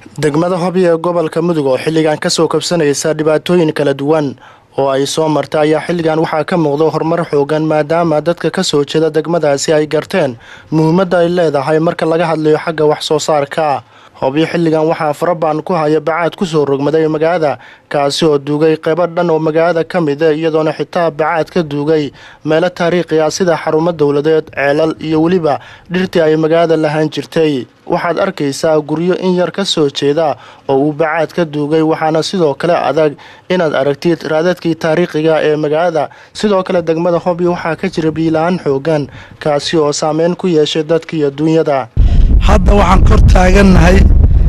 degmada hobi ee gobolka mudug oo xilligan kasoo kabsanaysa dhibaatooyin kala duwan oo ay soo marta ayaa xilligan waxaa ka muuqda horumar xoogan maadaama dadka kasoo jeeda degmadaasi ay garteen muhiimadda ay leedahay marka laga hadlayo xagga wax soo saarka hobyo xilligan waxaa farabaan ku haya bacaad kusoo rogmaday magaalada kaasi oo duugay qeybo dhan oo magaalada ka mida iyadoona xitaa bacaad ka duugay meelo taariikhi ah sida xarumo dowladeed ceelal iyo weliba dhirtii ay magaalada lahaan jirtay waxaad arkaysaa guryo in yar ka soo jeeda oo uu bacaad ka duugay waxaana sidoo kale adag inaad aragtid raadadkii taariikhiga ee magaalada sidoo kale degmada hobyo waxaa ka jira biila-aan xoogan kaasi oo saameyn ku yeeshay dadka iyo duunyada hadda waxaan kor taagannahay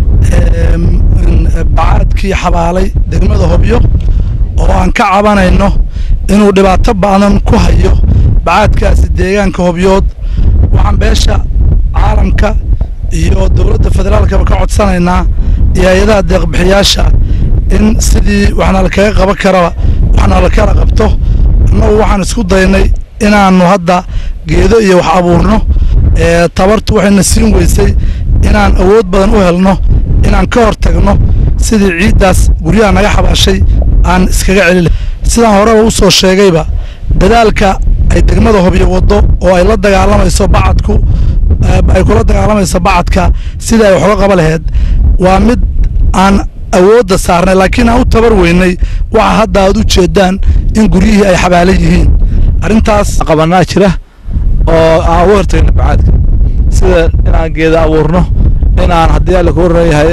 bacaadkii xabaalay degmada hobyo oo aan ka cabanayno inuu dhibaato badan ku hayo bacaadkaasi deegaanka hobyood waxaan beesha caalamka iyo dowladda federaalkaba ka codsanaynaa iyo hay-adaha deeqbixiyaasha in sidii waxna lakaga qaban karaba waxna lakala qabto annagu waxaan isku daynay inaannu hadda geedo iyo wax abuurno tabartu waxayna siin weysay inaan awood badan u helno inaan ka hor tagno sidii ciiddaas guryaha naga xabaashay aan iskaga celin sidaan horeba u soo sheegayba dadaalka ay degmada hobyo waddo oo ay la dagaalamayso bacadku ay kula dagaalamayso bacadka sidai ay waxuga qaba laheyd waa mid aan awoodda saarnay laakiin aan u tabar weynay waxa hadda aad u jeedaan in guryihii ay xabaalan yihiin arrintaas qabanaa jira oo aan uga hortagna bacaadka sida inaan geeda abuurno inaan haddii alla ku waranayahay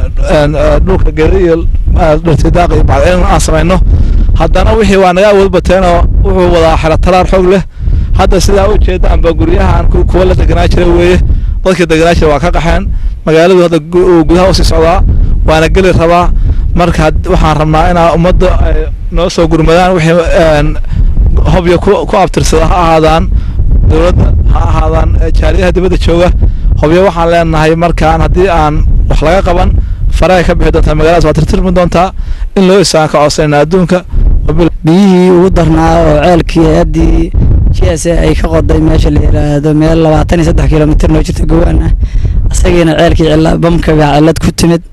dhulka geeda iyo dhirtidaaq iyo bacdcelin aan samayno haddana wixii waa naga awood bateenoo wuxuu wadaa xelatalaar xoog leh hadda sidaa u jeedaanba guryahan kuwa la deganaa jira weeye dadkii deganaa jira waa ka qaxeen magaaladu hadda gudaha usii socdaa waana geli rabaa marka waxaan rabnaa inaa ummadda ay noo soo gurmadaan wixii hobyo ku abtirsada ha ahaadaan dowladda ha ahaadaan jaariyaha dibadda jooga hobyo waxaan leenahay markaan haddii aan wax laga qaban farahay ka bixi doontaa magaaladaas waa tirtirmi doontaa in loo isaan ka codsanayna adduunka biyihii ugu darnaa oo ceelkii hay-addii g s a ay ka qoday meesha la yidhaahdo meel labaatan iyo saddex kilomitr noo jirta gawaan ah isagiina ceelkii bamka baa cillad ku timid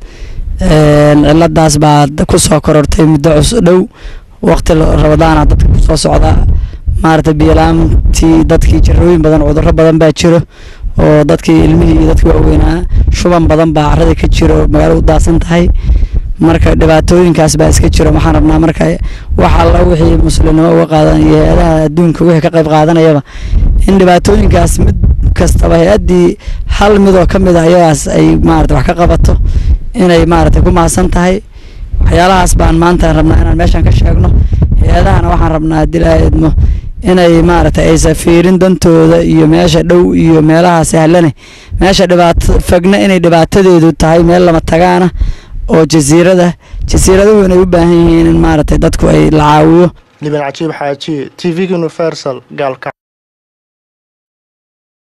cilladaas baa ku soo korortay muddo cus dhow waqti rabadaana dadka kusoo socda maarata biyalaantii dadkii jirooyin badan cudurro badan baa jiro oo dadkii ilmihii iyo dadkii waaweynaa shuban badan baa carada ka jiro magaalada u daadsan tahay marka dhibaatooyinkaas baa iska jiro waxaan rabnaa marka wax alla wixii muslimnimo uga qaadan iyo hay-adaha adduunka wixii ka qayb qaadanayaba in dhibaatooyinkaas mid kastaba hay-addii hal midoo ka mid ah ayagaas ay maarata wax ka qabato inay maarata ku mahadsan tahay waxyaalahaas baan maanta rabnaa inaan meeshaan ka sheegno hay-adahana waxaan rabnaa haddii laa idmo inay maaragtay aysa fiirin dantooda iyo meesha dhow iyo meelaha sahlane meesha dhibaato fogna inay dhibaatadeedu tahay meel lama tagaana oo jasiirada jasiiraduhu inay u baahan yihiin in maaragtay dadku ay la caawiyo liban cajiib xaaji t v universal gaalka